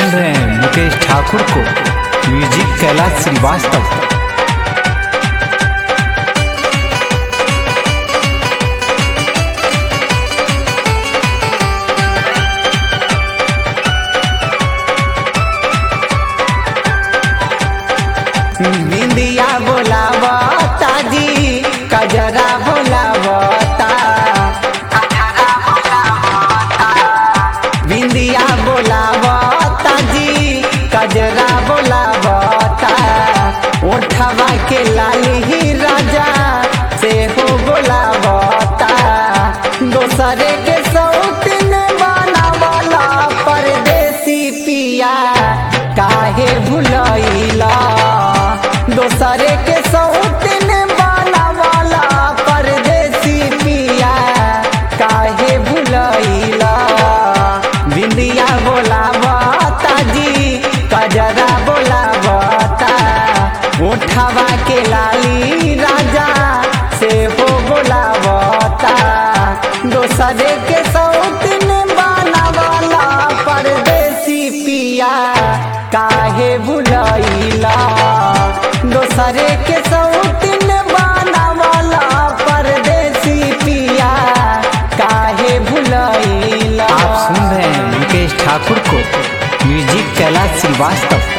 सुन रहे हैं मुकेश ठाकुर को म्यूजिक कैलाश श्रीवास्तव बिंदिया बोलावता जी कजरा बोलावता बिंदिया बोलावता जी कजरा बोलावता ओठवा के लाली ही राजा से हो बोलावता दोसरे के सौतिन बनावला परदेसी पिया काहे भुलैला दोसरे के सौतिन बनावला परदेसी पिया काहे भुलैला बिंदिया बोलावता जी कजरा बोलावता उठवा के लाली राजा से हो बोलावता दोसरे के सौतिन बनावला परदेसी पिया काहे भुलैला दोसरे के सौतिन बनावला परदेसी पिया काहे भुलैला आप सुन रहे हैं मुकेश ठाकुर को म्यूजिक कैलाश श्रीवास्तव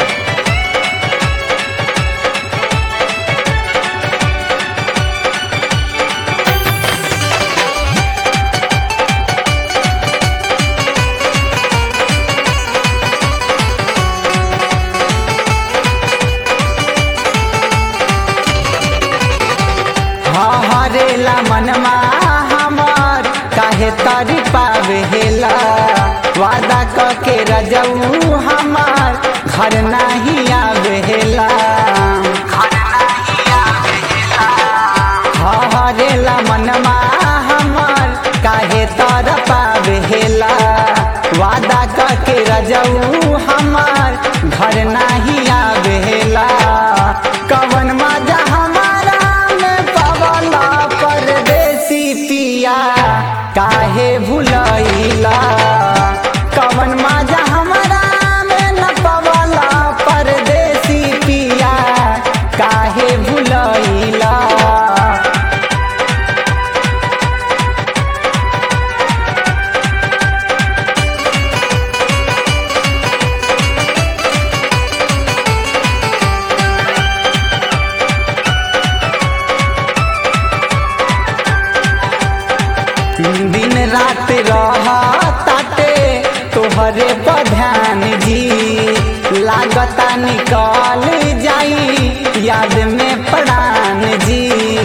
हरेला मनमा हमार काहे तारी पावेला वादा क के रजऊ हमार घर नहीं आवेला हरेला मनमा हमार काहे तार पावेला वादा क के रजऊ हमार घर नहीं आवेला कवन मजा हमारा में पवला परदेसी पिया काहे भुलैला कवन मजा हमारा में न पवला परदेसी पिया काहे भुलैला दिन रात रहताटे तोहरे पर ध्यान जी लागता निकल जाई याद में प्राण जी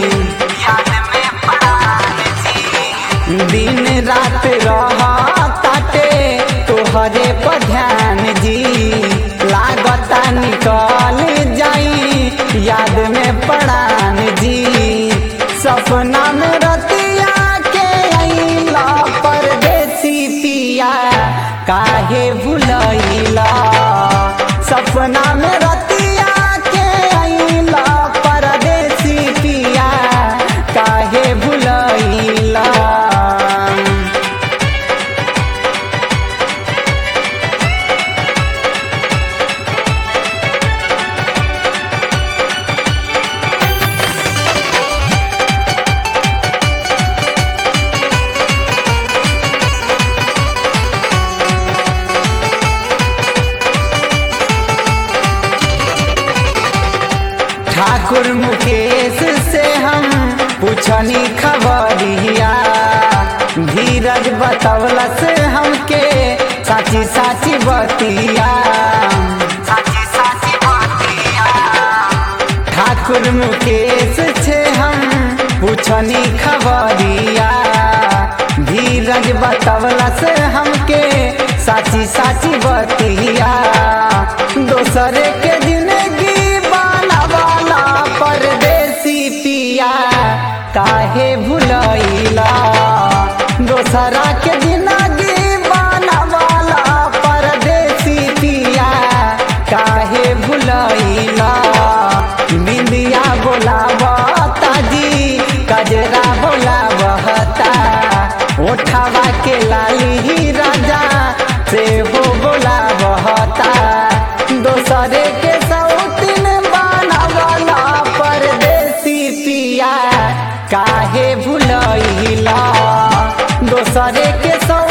दिन रात रहताटे तोहरे पर ध्यान जी लागता निकल जाई याद में प्राण जी सपना में रतिया के अइला परदेसी पिया काहे भुलैला सपना में रतिया के अइला परदेसी पिया काहे भुलैला ठाकुर मुकेश से हम पूछनी खबरिया धीरज बतौलस हमके साची साची बतिया ठाकुर मुकेश से हम पूछनी खबरिया धीरज बतौलस हमके साची साची बतिया दोसरे के जिंदगी बनावाला परदेसी पिया काहे भुलैला दोसरा के जिंदगी बनावाला परदेसी पिया काहे भुलैला बिंदिया बोलावता जी कजरा बोलावता ओठवा के लाली राजा से हो बोलावता काहे भुलैला दोसरे के सौ